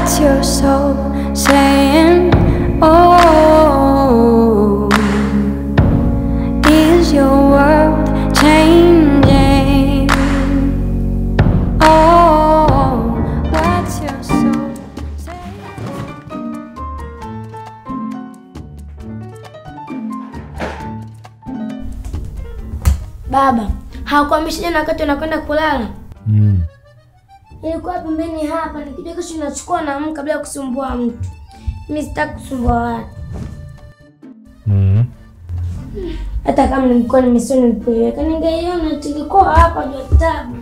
What's your soul saying? Oh, is your world changing? Oh, what's your soul saying? Baba, hakuambishi jana wakati unakwenda kulala? Mm. Ilikuwa pembeni hapa, nikija kesho nachukua na amka bila kusumbua mtu. Mimi sitaki kusumbua watu, Mm. hata kama nilikuwa nimesoma nilipoiweka, ningeiona tulikuwa hapa juu ya kitabu.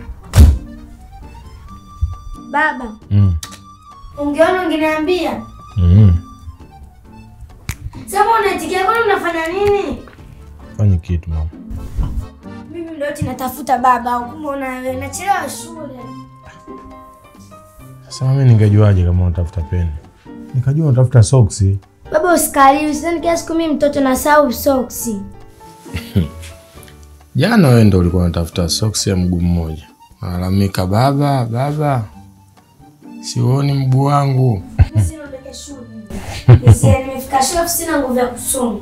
Baba, Mm. ungeona ungeniambia. Mm. Sasa unaitikia, kwani unafanya nini? Fanye kitu mama. Mimi ndio eti natafuta baba, au kumbe una wewe nachelewa shule. Sasa mimi ningejuaje kama unatafuta peni? Nikajua unatafuta soksi. Baba usikali, usidhani kila siku mimi mtoto nasahau soksi. Jana wewe ndo ulikuwa unatafuta soksi ya mguu mmoja. Malalamika baba, baba. Siuoni mguu wangu. Nisiondoke shule. Nisia nimefika shule afu sina nguvu ya kusoma.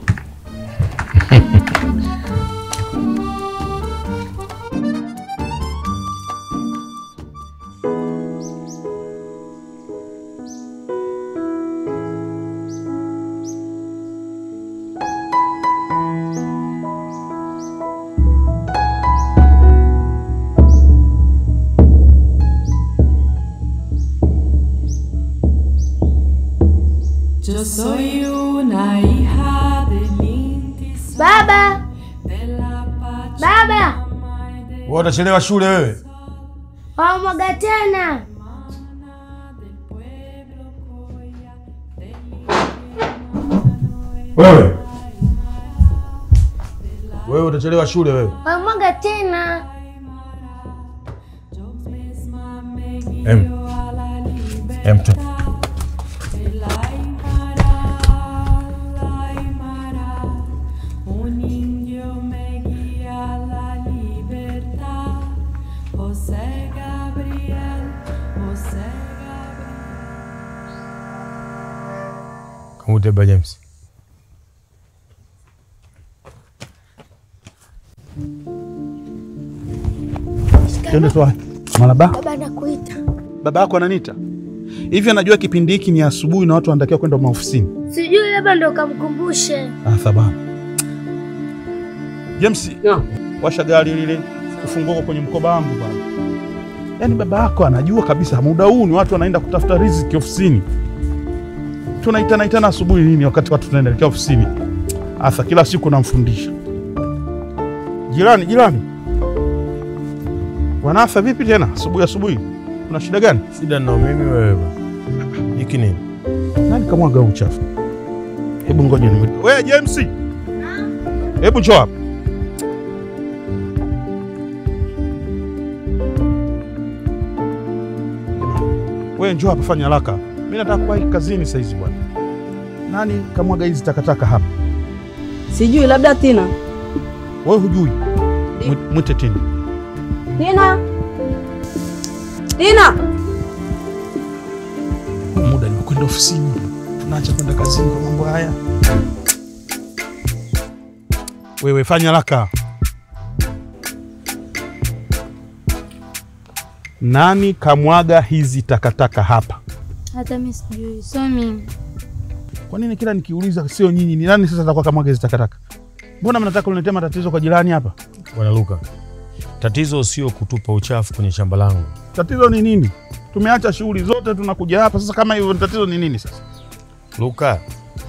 Yo soy una hija del Inti Baba, de la baba, Wewe utachelewa shule wewe. wamwaga tena. Wewe. Wewe utachelewa shule wewe. Wamwaga tena. Em. Em tu. Un indio me guía a la libertad. José Gabriel, José Gabriel. Kamute ba James. Twende tu Malaba. Baba nakuita. Baba yako ananiita hivi, anajua kipindi hiki ni asubuhi na watu wanatakiwa kwenda maofisini. Sijui labda ndo kamkumbushe. Ah, sababu James, washa gari lile, ufunguo kwenye mkoba wangu bwana. Yaani baba yako anajua kabisa muda huu ni watu wanaenda kutafuta riziki ofisini. Tunaitana itana asubuhi nini wakati watu tunaelekea ofisini? Asa kila siku namfundisha. Jirani, jirani. Wanasa vipi tena asubuhi asubuhi? Kuna shida gani? Shida na mimi wewe. Hiki nini? Nani kamwaga huu uchafu? Hebu ngoja ni wewe James. Hebu njoo hapa. Wewe njoo hapa, fanya haraka. Mimi nataka kuwahi kazini saa hizi bwana. Nani kamwaga hizi takataka hapa? Sijui, labda Tina. Wewe hujui? Mwi- Mwite Tina. Tina, Tina, Huu muda nimekwenda ofisini, tunaacha kwenda kazini kwa mambo haya. Wewe fanya haraka. Nani kamwaga hizi takataka hapa? Hata mimi sijui, so mimi. Kwa nini kila nikiuliza sio nyinyi, ni nani sasa atakuwa kamwaga hizi takataka? Mbona mnataka kuniletea matatizo kwa jirani hapa? Bwana Luka. Tatizo sio kutupa uchafu kwenye shamba langu. Tatizo ni nini? Tumeacha shughuli zote tunakuja hapa sasa, kama hivyo tatizo ni nini sasa? Luka.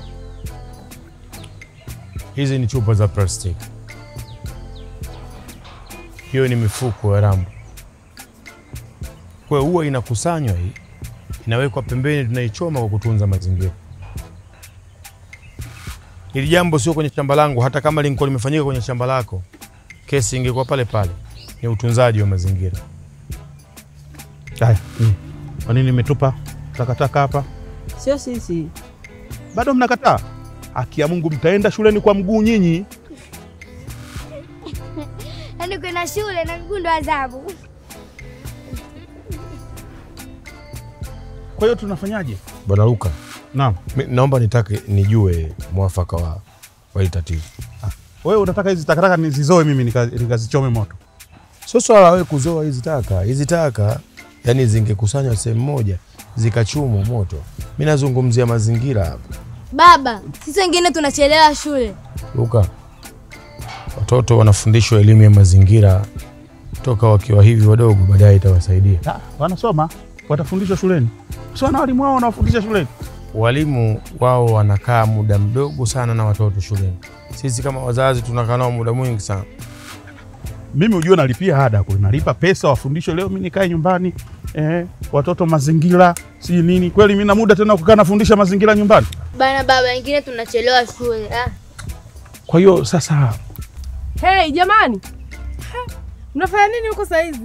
Hizi ni chupa za plastiki. Hiyo ni mifuko ya rambo. Kwa hiyo huwa inakusanywa hii, inawekwa pembeni, tunaichoma kwa kutunza mazingira. Hili jambo sio kwenye shamba langu, hata kama lingekuwa limefanyika kwenye shamba lako, kesi ingekuwa pale pale. Ni utunzaji wa mazingira. Haya, mm. kwa nini nimetupa takataka hapa? sio sisi. Bado mnakataa? Haki ya Mungu, mtaenda shuleni kwa mguu nyinyi. Yaani kwenda shule na mguu ndo adhabu. Kwa hiyo tunafanyaje? Bwana Luka, Naam. mi- naomba nitake nijue mwafaka wa, wa hili tatizo. Wewe unataka hizi takataka nizizoe mimi nika- nikazichome moto? Sio swala la wewe kuzoa hizi taka. Hizi taka yani zingekusanywa sehemu moja zikachumwa moto. Mi nazungumzia mazingira hapa. Baba, sisi wengine tunachelewa shule. Luka, watoto wanafundishwa elimu ya mazingira toka wakiwa hivi wadogo, baadaye itawasaidia. Ah, wanasoma, watafundishwa shuleni. Si wana walimu wao wanawafundisha shuleni? Walimu wao wanakaa muda mdogo sana na watoto shuleni. Sisi kama wazazi tunakaa nao muda mwingi sana. Mimi ujue nalipia ada kule, nalipa pesa wafundishwe. Leo mimi nikae nyumbani eh, watoto mazingira si nini? Kweli mimi na muda tena kukaa nafundisha mazingira nyumbani? Bana baba, wengine tunachelewa shule. Ah. Kwa hiyo sasa Hey jamani, Ha, mnafanya nini huko saizi?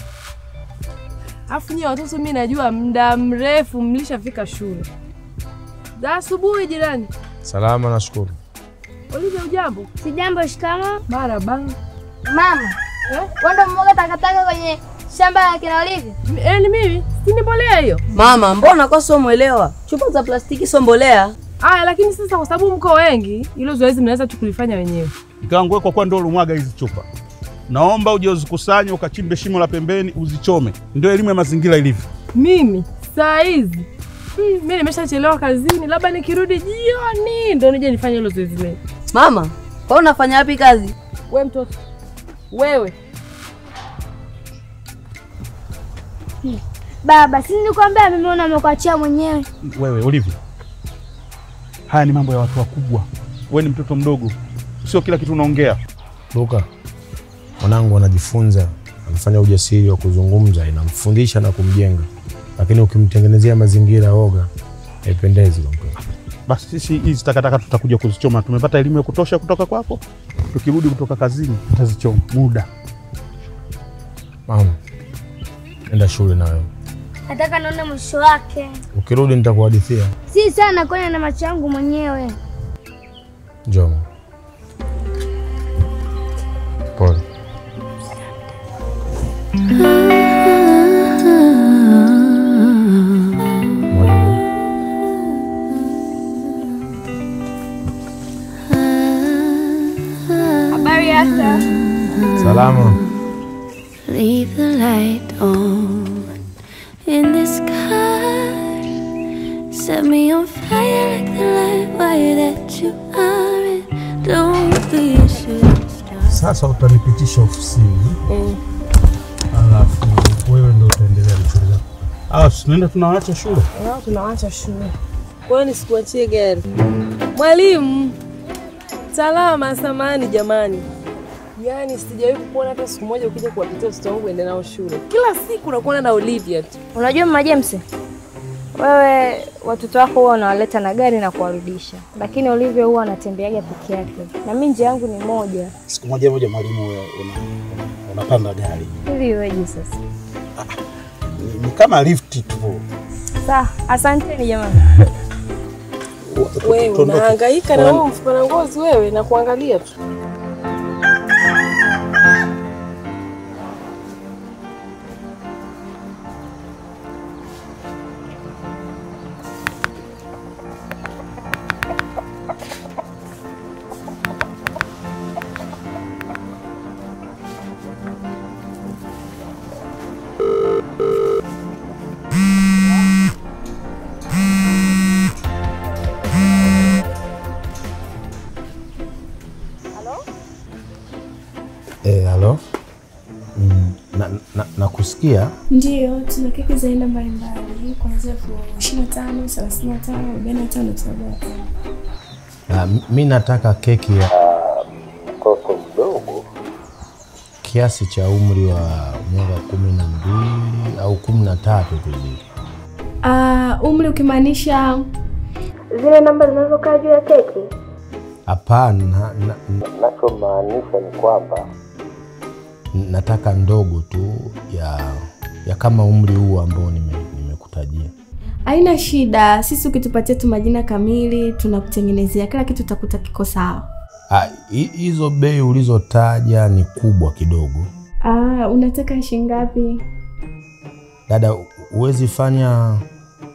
Afu nyie watoto, mi najua muda mrefu mlishafika shule za asubuhi. Jirani Salama, nashukuru. Olivia, ujambo? Si jambo, shikamo. Maraba. Mama, Eh? wanda mmoja takataka kwenye shamba la kina Olivia. Eh, ni mimi, si ni mbolea hiyo? Mama, mbona kwa sio mwelewa? Chupa za plastiki sio mbolea. Aya, lakini sasa kwa sababu mko wengi, hilo zoezi mnaweza tu kulifanya wenyewe. Mkangu, kwa kuwa ndio ulimwaga hizi chupa, naomba uje uzikusanye ukachimbe shimo la pembeni uzichome. Ndio elimu ya mazingira ilivyo. Mimi saa hizi hmm, mi nimeshachelewa kazini, labda nikirudi jioni ndo nije nifanye hilo zoezi leo. Mama, kwa unafanya wapi kazi? We mtoto wewe, Baba, si nilikwambia mimi una amekuachia mwenyewe. Wewe Olivia, haya ni mambo ya watu wakubwa. Wewe ni mtoto mdogo, sio kila kitu unaongea. Luka, mwanangu anajifunza, anafanya ujasiri wa kuzungumza, inamfundisha na kumjenga, lakini ukimtengenezea mazingira oga, haipendezi kwa mtoto. Basi sisi hizi takataka tutakuja kuzichoma. Tumepata elimu ya kutosha kutoka kwako. Tukirudi kutoka kazini tutazichoma muda. Mama, enda shule na wewe, Nataka naona mwisho wake. ukirudi nitakuhadithia. Si sana kwani na macho yangu mwenyewe. Njoo. Pole. Mwalimu, Habari yako? salama. Leave the light on in the sky. Set me on fire like the light wire that you are. And don't be a shooting star. Sasa utanipitisha ofisini, alafu wewe ndio utaendelea na shughuli zako. Ah, tunaenda tunawaacha shule. nao tunawacha shule. Kwa hiyo nisikuachie gari. Mwalimu, salama. Samani jamani, yaani sijawahi kukuona hata siku moja ukija kuwapitia watoto wangu ende nao shule. Kila siku nakuona na Olivia tu. Unajua mama James, wewe watoto wako huwa unawaleta na gari na kuwarudisha, lakini Olivia huwa anatembeaga peke yake, na mimi njia yangu ni moja. siku moja moja mwalimu wewe una, una, unapanda gari Hivi iweje sasa? ni, ni kama lifti tu. Sawa, asanteni jamani. Wewe Tuondoke. unahangaika na Wan- wewe mfukara ngozi wewe na kuangalia tu. Eh, halo. Mm, na, na, nakusikia. Ndiyo, tuna keki za aina mbalimbali kuanzia elfu ishirini na tano, thelathini na tano, arobaini na tano, arobaini na tano. Ah, m- mi nataka keki ya Mtoto mdogo kiasi cha umri wa miaka kumi na mbili au kumi na tatu tu hivi. Ah, umri ukimaanisha Zile namba zinazokaa juu ya keki. Hapana, na, na, nachomaanisha ni kwamba nataka ndogo tu ya ya kama umri huu ambao nime- nimekutajia. haina shida. Sisi ukitupatia tu majina kamili, tunakutengenezea kila kitu, utakuta kiko sawa. Ah, hi- hizo bei ulizotaja ni kubwa kidogo. Ah, unataka shilingi ngapi? Dada, huwezi fanya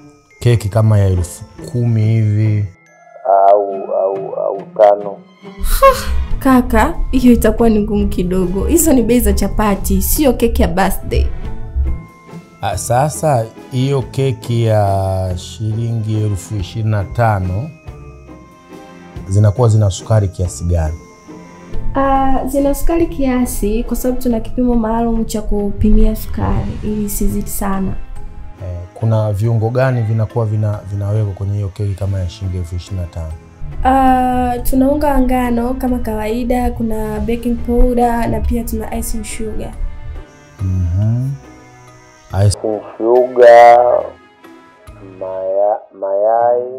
keki kama ya elfu kumi hivi au au au tano. Kaka, hiyo itakuwa ni ngumu kidogo. Hizo ni bei za chapati, sio keki ya birthday. Ah, Sasa hiyo keki ya shilingi elfu ishirini na tano zinakuwa zina sukari kiasi gani? Uh, zina sukari kiasi kwa sababu tuna kipimo maalum cha kupimia sukari ili isizidi sana. Eh, kuna viungo gani vinakuwa vina, vinawekwa kwenye hiyo keki kama ya shilingi elfu ishirini na tano? Uh, tuna unga wa ngano kama kawaida, kuna baking powder na pia tuna icing sugar. Mhm. Icing sugar, maya, mayai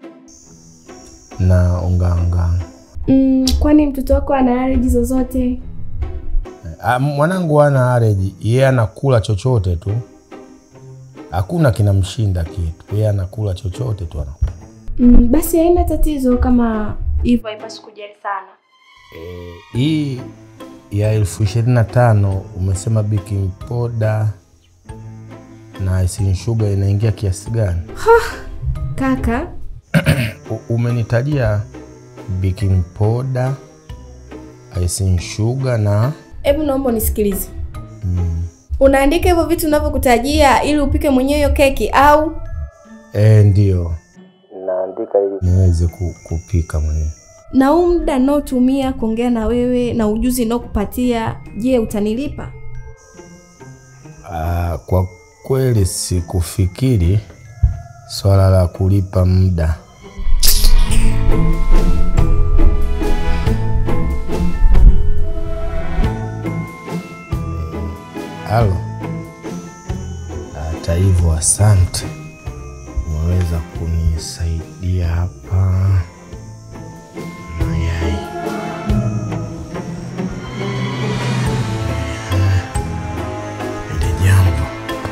na unga wa ngano. Mm, kwani mtoto wako ana allergy zozote? Ah, Mwanangu hana allergy, yeye anakula chochote tu, hakuna kinamshinda kitu, yeye anakula chochote tu anakula. Mm, basi haina tatizo kama hivyo, haipaswi kujali sana. Eh, hii ya elfu ishirini na tano umesema baking powder na icing sugar inaingia kiasi gani? Kaka, U- Umenitajia baking powder, icing sugar na hebu naomba unisikilize. mm, Unaandika hivyo vitu unavyokutajia ili upike mwenyewe hiyo keki au? eh, ndio naandika ili niweze ku, kupika mwenyewe. Na huu muda naotumia kuongea na wewe na ujuzi naokupatia, je, utanilipa? Ah, kwa kweli sikufikiri swala la kulipa muda. Halo. Hata hivyo, asante, umeweza kunisaidia hapa. Mayai. Hili jambo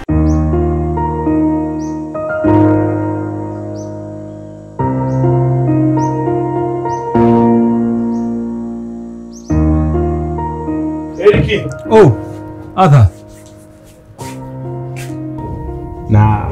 Eriki, Oh, Arthur. na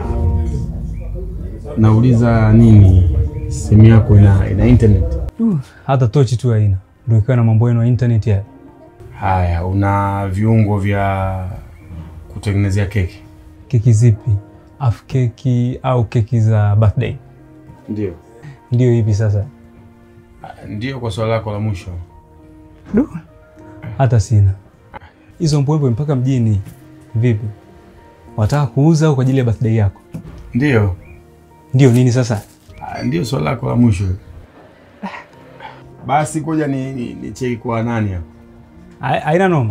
nauliza nini, simu yako ina, ina internet? Uh, hata tochi tu haina. Ndio ikiwa na mambo yenu ya internet ya. Haya, una viungo vya kutengenezea keki? Keki zipi? Half keki au keki za birthday? Ndio. Ndio hivi sasa. Ndio, kwa swali lako la mwisho. Du. Hata sina. Hizo mbwembwe mpaka mjini. Vipi? Wataka kuuza au kwa ajili ya birthday yako? Ndio. Ndio nini sasa? Ah, Ndio swali lako la mwisho. Basi koja ni, ni, ni cheki kwa nani hapa? Hai- Haina noma.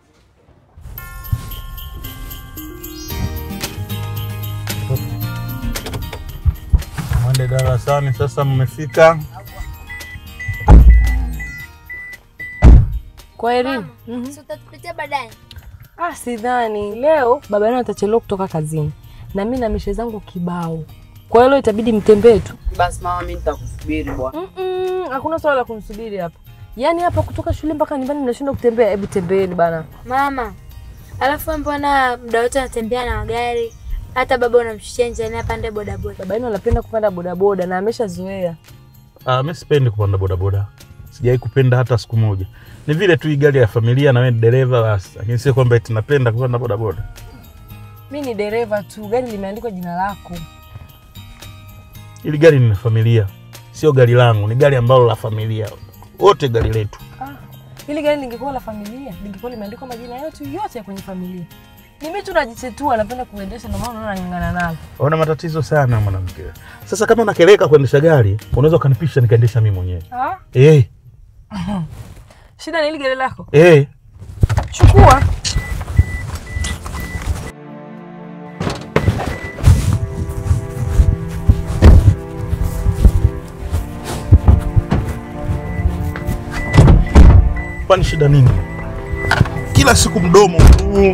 mwende darasani sasa, mmefika. Kwa Erin, Si utatupitia baadaye? ah, sidhani leo baba yenu atachelewa kutoka kazini na mimi na mishe zangu kibao, kwa hiyo leo itabidi mtembee tu. Basi mama, mimi nitakusubiri bwana. Mm-mm, hakuna swala la kumsubiri hapa. Yaani hapa kutoka shule mpaka nyumbani mnashindwa kutembea? Hebu tembeeni bana. Mama, alafu wewe mbona muda wote anatembea na magari? Hata baba unamshushia njiani apande bodaboda. Baba yenu anapenda kupanda bodaboda na ameshazoea. Ah, mimi sipendi kupanda bodaboda, sijawahi kupenda hata siku moja. Ni vile tu hii gari ya familia na wewe ni dereva basi, lakini sio kwamba eti napenda kupanda bodaboda. Mi ni dereva tu, gari limeandikwa jina lako. Hili gari ni la familia, sio gari langu, ni gari ambalo la familia, wote gari letu. Ah, hili gari lingekuwa la familia, lingekuwa limeandikwa majina yetu yote ya kwenye familia. Ni mimi tu najichetua, napenda kuendesha, ndio maana unaona nang'ang'ana nalo. Una matatizo sana mwanamke. Sasa kama unakeleka kuendesha gari, unaweza ukanipisha nikaendesha mimi mwenyewe. Ah? Eh, Shida ni hili gari lako. eh. Chukua. Kwani shida nini? Kila siku mdomo tu.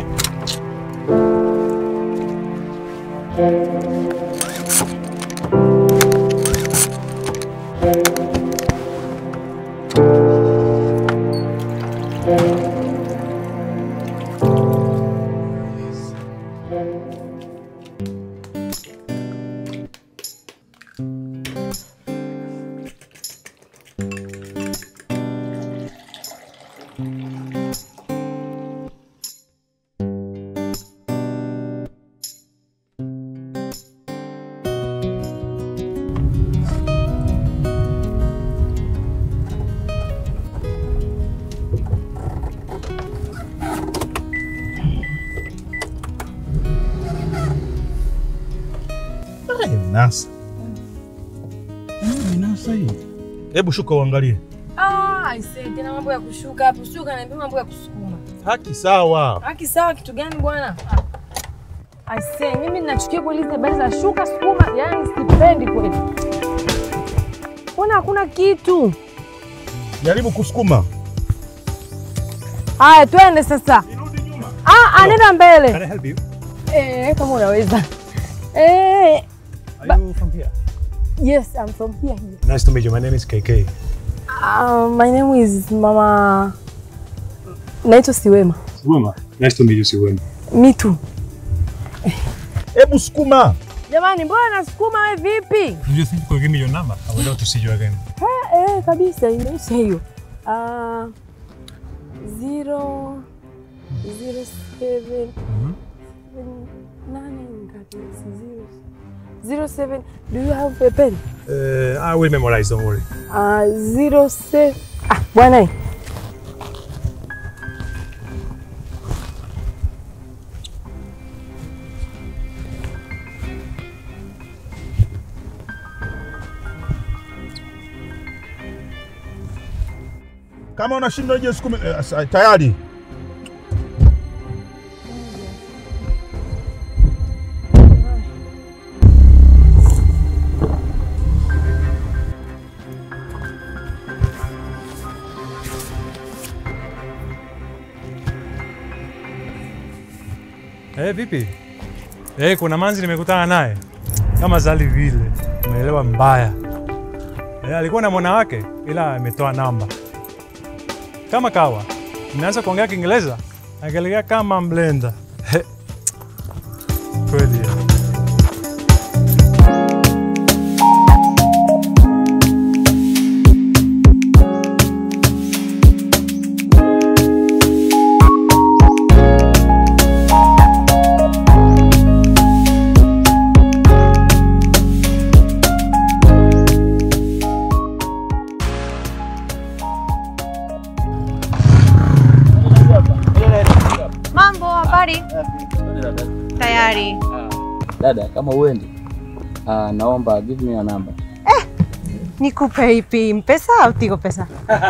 imenasa. Imenasa hii. Hebu shuka uangalie. Ah, aisee, tena mambo ya kushuka hapo. Sio kaniambia mambo ya kusukuma. Haki sawa. Haki sawa kitu gani bwana? Aisee, mimi ninachukia kweli hizi habari za shuka sukuma, yaani sipendi kweli. Mbona hakuna kitu? Jaribu kusukuma. Haya, twende sasa. Ah, ah, nenda mbele. Can I help you? Eh, kama unaweza. Eh, Are you from here? yes, I'm from here. Nice to meet you. My name is KK. Uh, my name is Mama naitwa Siwema. Siwema. Nice to meet you, Siwema. Me too. Hebu sukuma. Jamani, mbona nasukuma wewe vipi? Do you think you could give me your number? I would love to see you again. Eh, eh, kabisa imeisha hiyo. Ah, zero zero seven seven, nane ngapi? Zero zero seven. Do you have a pen? Uh, I will memorize, don't worry. Ah, zero seven. Ah, bwana. Kama unashindwa je sukuma eh, sa- tayari. Eh, vipi? Eh, kuna manzi nimekutana naye kama Zali vile, umeelewa mbaya. Eh, alikuwa na mwana wake ila ametoa namba. Kama kawa, nimeanza kuongea Kiingereza, akaelekea kama mlenda. He. Kweli. eh. Mambo, habari? Tayari. Dada, kama uendi, uh, naomba give me your number. Nikupe ipi? Mpesa au Tigo Pesa?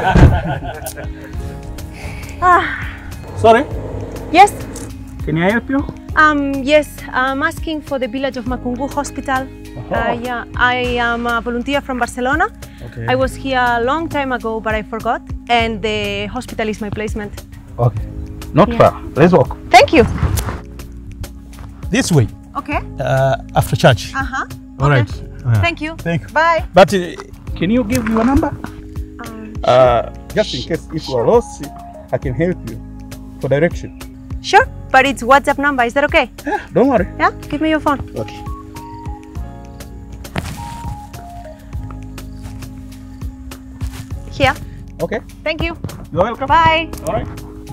ah, Sorry, yes. can I help you? Um, yes, I'm asking for the village of Makungu Hospital. Uh, yeah, I am a volunteer from Barcelona. Okay. I was here a long time ago, but I forgot, and the hospital is my placement. Okay. Not Yeah. far. Let's walk. Thank you. This way. Okay. Uh, after church. Uh huh. All right. Yeah. Thank you. Thank you. Bye. But uh, can you give your number? Uh, just in case if you are lost, I can help you for direction. Sure, but it's WhatsApp number. Is that okay? Yeah, don't worry. Yeah, give me your phone. Okay. Here. Okay. Thank you. You're welcome. Bye. All right.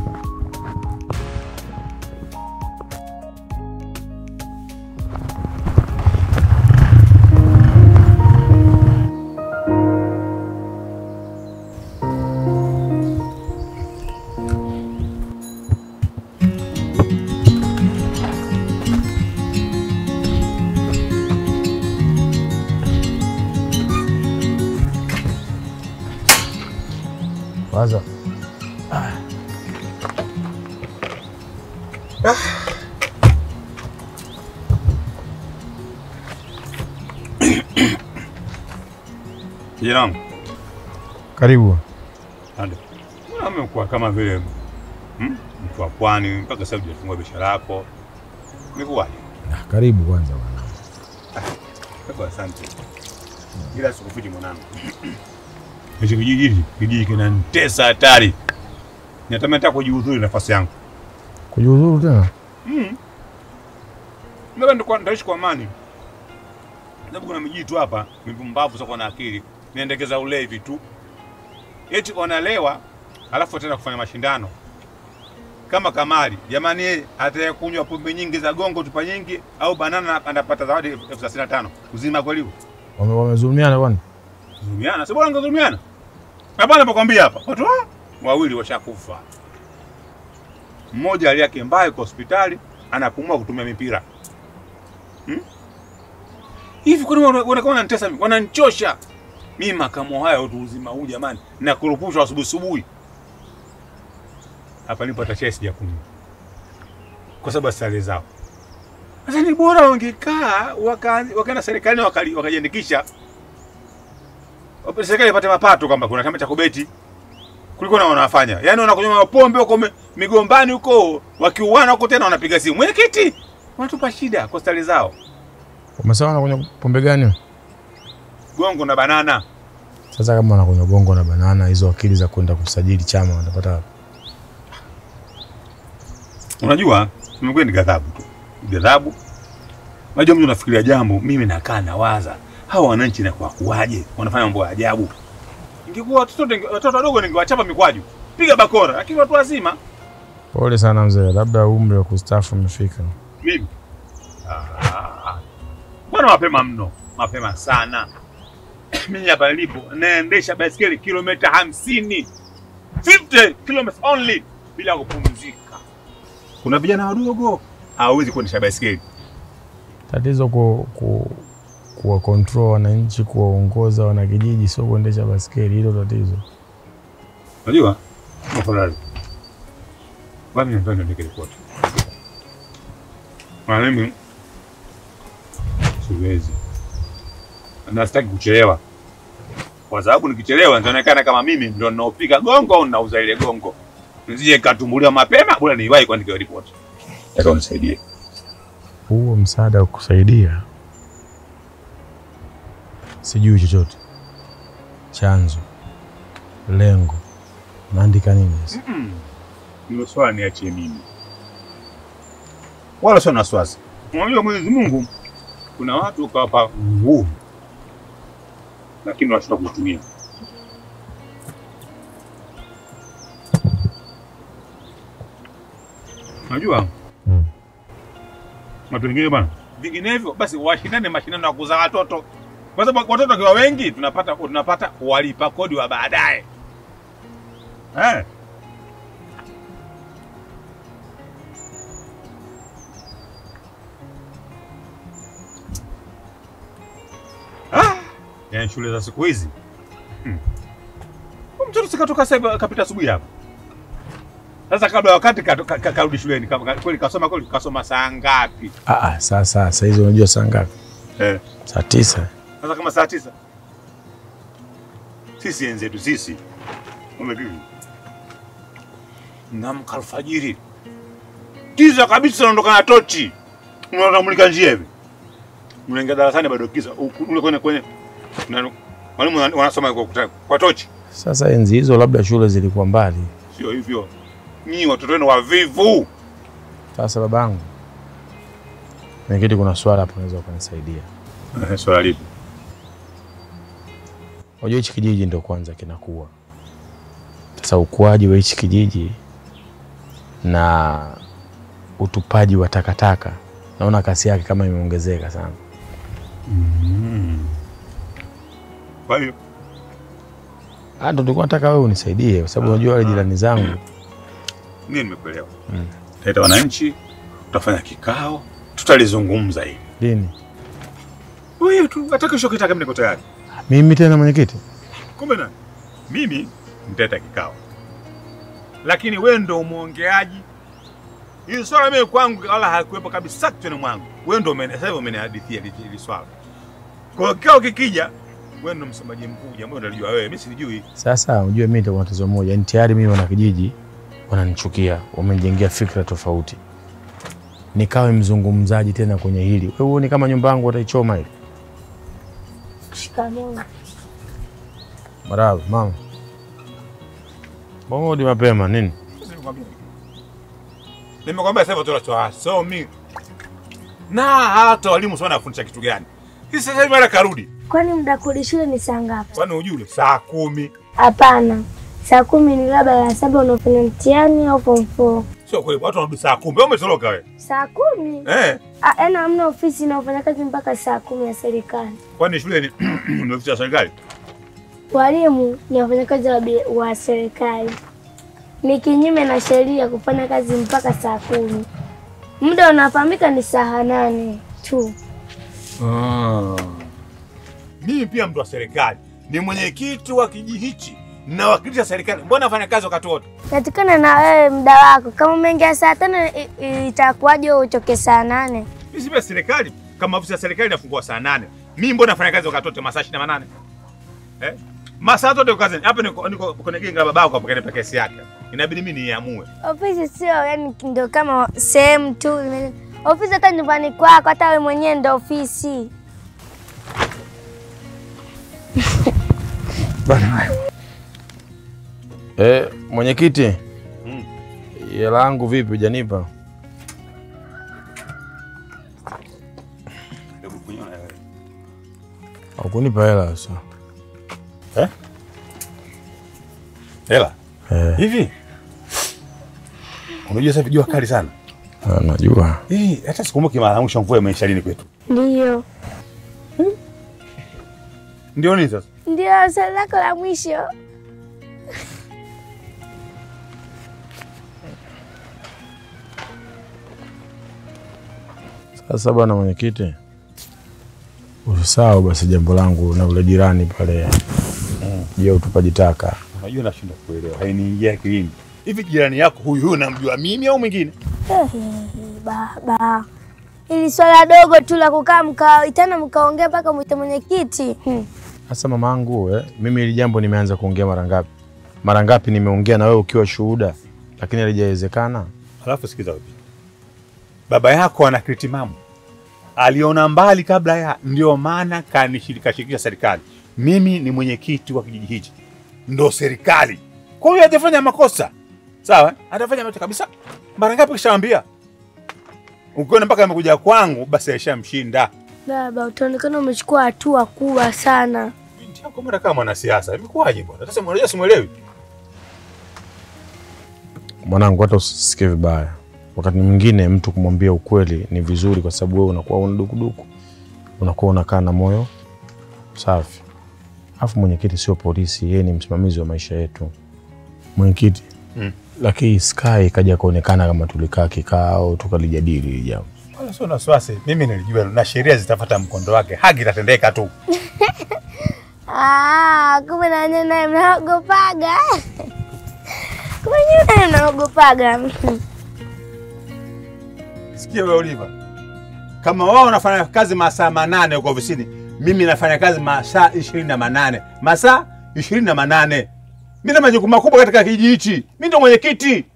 Waza. Kijana wangu. Karibu. Ande. Mbona umekuwa kama vile hmm? mtu wa pwani mpaka sasa hujafungua biashara yako. Umekuwaje? Karibu kwanza bwana. Kwa asante. Ila sikufichi mwanangu. Hichi kijiji hiki, kijiji kinanitesa hatari. Natamani hata kujiudhuru nafasi yangu. Kujiuzuru tena? Mm. Mimi ndo ndaishi kwa amani. Sababu kuna mijitu hapa, mipumbavu sio na akili. Niendekeza ulevi tu. Eti wanalewa alafu tena kufanya mashindano. Kama Kamali, jamani yeye atayekunywa pombe nyingi za gongo tupa nyingi au banana anapata zawadi elfu thelathini na tano. Uzima kweli huo? Wame- Wamezulumiana bwana. Dhulumiana, si bora ngedhulumiana. Hapana, napokwambia hapa watu ah, wawili washakufa. Mmoja hali yake mbaya kwa hospitali, anapumua kutumia mipira hmm? Hivi kwani wana- wanakuwa wananitesa mimi? Wananichosha. Mimi makamo haya utu uzima huu jamani. Na kurupushwa asubuhi asubuhi. Hapa nipo hata chai sijakunywa. Kwa sababu ya sare zao. Sasa ni bora wangekaa waka- wakaenda serikalini wakali- wakajiandikisha. Wape- Serikali ipate mapato kwamba kuna chama cha kubeti kuliko na wanafanya. Yaani wanakunywa mapombe huko mi- migombani huko wakiuana huko tena wanapiga simu. Mwenyekiti, wanatupa shida kwa stari zao. Umesema wanakunywa pombe gani? wewe? Gongo na banana. Sasa kama wanakunywa gongo na banana, hizo akili za kwenda kusajili chama wanapata wapi? Unajua, nimekuwa ni ghadhabu tu. Ghadhabu. Unajua mtu unafikiria jambo, mimi nakaa nawaza. Hawa wananchi na kwa kuwaje? Wanafanya mambo ya ajabu. Ingekuwa watoto ninge- watoto wadogo ningewachapa mikwaju. Piga bakora, lakini watu wazima Pole sana mzee, labda umri wa kustaafu umefika. mimi. Ah, Bwana mapema mno, mapema sana. Mimi hapa nilipo naendesha baiskeli kilomita hamsini 50 kilometers only bila kupumzika. Kuna vijana wadogo hawawezi kuendesha baiskeli. Tatizo ku, ku, kuwa control wananchi, kuwaongoza wanakijiji, sio kuendesha baskeli. Hilo tatizo. Unajua? Afadhali. Bwana nataka niandike ripoti. Maana mimi siwezi. Na sitaki kuchelewa. Kwa sababu nikichelewa nitaonekana kama mimi ndio ninaopiga gongo au ninauza ile gongo. Nisije katumbuliwa mapema, bora niwahi kuandika ripoti. Nataka unisaidie. Huo msaada wa kusaidia, sijui chochote, chanzo, lengo, naandika nini sasa? Mm. Hilo swala niachie mimi. Wala sio na wasiwasi. Unajua Mwenyezi Mungu kuna watu ukawapa nguvu lakini wanashindwa kuitumia. Unajua? Mm. Watu wengine bwana, vinginevyo basi washindane mashindano ya kuzaa watoto, kwa sababu watoto wakiwa wengi tunapata tunapata walipa kodi wa baadaye eh. Ah, yaani shule za siku hizi hmm. Huyu Mtoto sikatoka sasa hivi kapita asubuhi hapa. Sasa kabla ya wakati kato- ka- ka- karudi shuleni kama ka- kweli kasoma kweli kasoma saa ngapi? Ah, ah, sasa saa hizi unajua saa ngapi? Eh. Saa tisa. Sasa kama saa tisa. Sisi enzetu sisi. Umevipi? Namka alfajiri. Giza kabisa unaondoka na tochi. Unamulika njia hivi. Unaingia darasani bado giza. Huku- Ule kwenye kwenye na- walimu wana- wanasoma kwa, kuta- kwa tochi. Sasa enzi hizo labda shule zilikuwa mbali. Sio hivyo. Nyinyi watoto wenu wavivu. Sasa babangu, mwenyekiti, kuna swala hapo unaweza ukanisaidia. Eh, Swala lipi? Unajua hichi kijiji ndio kwanza kinakuwa. Sasa ukuaji wa hichi kijiji na utupaji wa takataka, naona kasi yake kama imeongezeka sana. Mm. Kwa hiyo Ah, ndo tulikuwa nataka wewe unisaidie, kwa sababu unajua wale jirani zangu mimi nimekuelewa. Mm. Taita wananchi, tutafanya kikao, tutalizungumza hili. lini? Wewe tu hata kesho kitaka mimi niko tayari. Mimi tena mwenyekiti? Kumbe nani? Mimi nitaita kikao. Lakini wewe ndo umwongeaji. Hili swala mimi kwangu wala hakuwepo kabisa kichwani mwangu. Wewe ndo umeni- sasa hivi umenihadithia hili hili swala. Kwa hiyo kikao kikija, wewe ndo msemaji mkuu, jambo ndo unajua wewe, mimi sijui. Sasa unajua mimi nitakuwa na tatizo moja, yani tayari mimi wana kijiji wananichukia, wamenijengea fikra tofauti, nikawe mzungumzaji tena kwenye hili. Wewe huoni kama nyumba yangu wataichoma hili? Shikamoo. Marahaba mama, mbona urudi mapema nini? Nimekwambia sasa hivi watoto hawasomi. Na hata walimu sio wanafundisha kitu gani? Sisi sasa hivi mara karudi. Kwani muda kurudi shule ni saa ngapi? Kwani ujue saa kumi. Hapana, saa kumi ni labda la saba unafanya mtihani au form four. Sio kweli, watu wanarudi saa kumi. Wewe umetoroka wewe. Saa kumi? Eh, Ah, Yaani hamna ofisi inayofanya kazi mpaka saa kumi ya serikali. kwani shule ni ni ofisi ya serikali? Walimu ni wafanyakazi wa, bi- wa serikali. Ni kinyume na sheria kufanya kazi mpaka saa kumi. Muda unafahamika ni saa nane tu. Mimi pia mtu wa serikali, ni mwenyekiti wa kijiji hichi, nawakilisha serikali. Mbona nafanya kazi wakati wote? Natikana na wewe muda wako. Kama umeingia saa tano i- i- itakuwaje wewe utoke saa nane? Mimi si pia serikali, kama ofisi ya serikali inafungua saa nane. Mimi mbona nafanya kazi wakati wote masaa 28? Eh? Masaa yote kazi. Hapa niko niko kwenye genge la babako hapo kanipa kesi yake. Inabidi mimi niamue. Ofisi sio yani ndio kama sehemu tu. Ofisi hata nyumbani kwako, hata wewe mwenyewe ndio ofisi. Eh, mwenyekiti. Mm. Hela yangu vipi hujanipa? Hukunipa hela sasa. Eh? Hela. Eh. Hivi? Unajua sasa jua kali sana. Ah, Najua. Hii hata sikumbuki mara ya mwisho mvua imeisha lini kwetu. Ndio. Ndio nini sasa? Ndio swali lako la mwisho. Sasa bwana mwenyekiti, usisahau basi jambo langu na ule jirani pale juu ya utupaji taka. Unajua nashindwa kuelewa. Hainiingia akilini. Hivi jirani yako huyu huyu namjua mimi au mwingine? Baba, ili swala dogo tu la kukaa mkaitana mkaongea mpaka mwite mwenyekiti. Hmm. Sasa mamangu, eh, mimi hili jambo nimeanza kuongea mara ngapi? Mara ngapi nimeongea na wewe ukiwa shuhuda, lakini halijawezekana. Alafu sikiza wewe. Baba yako ana kritimamu. Aliona mbali kabla ya, ndio maana kanishirikisha serikali. Mimi ni mwenyekiti wa kijiji hichi, ndo serikali. Kwa hiyo hajafanya makosa, sawa? eh? Hatafanya makosa kabisa. Mara ngapi kishaambia? Ukiona mpaka amekuja kwangu, basi aishamshinda. Baba, utaonekana umechukua hatua kubwa sana. Binti yako mbona kama mwanasiasa? Imekuwaje bwana? Sasa unajua simuelewi. Mwanangu, hata usisikie vibaya. Wakati mwingine mtu kumwambia ukweli ni vizuri, kwa sababu wewe unakuwa una dukuduku, unakuwa unakaa na moyo safi. Alafu mwenyekiti sio polisi, yeye ni msimamizi wa maisha yetu. Mwenyekiti, Mm. lakini Sky ikaja kuonekana kama tulikaa kikao tukalijadili hili jambo. Wala sio na wasiwasi. Mimi nilijua na sheria zitafuata mkondo wake, haki itatendeka tu. Ah, kumbe na nyinyi naye mnaogopaga. Kumbe nyinyi naye mnaogopaga. Sikia wewe Oliva, kama wao wanafanya kazi masaa manane huko ofisini, mimi nafanya kazi masaa ishirini na manane masaa ishirini na manane Mimi na majukumu makubwa katika kijiji hichi, mimi ndo mwenyekiti.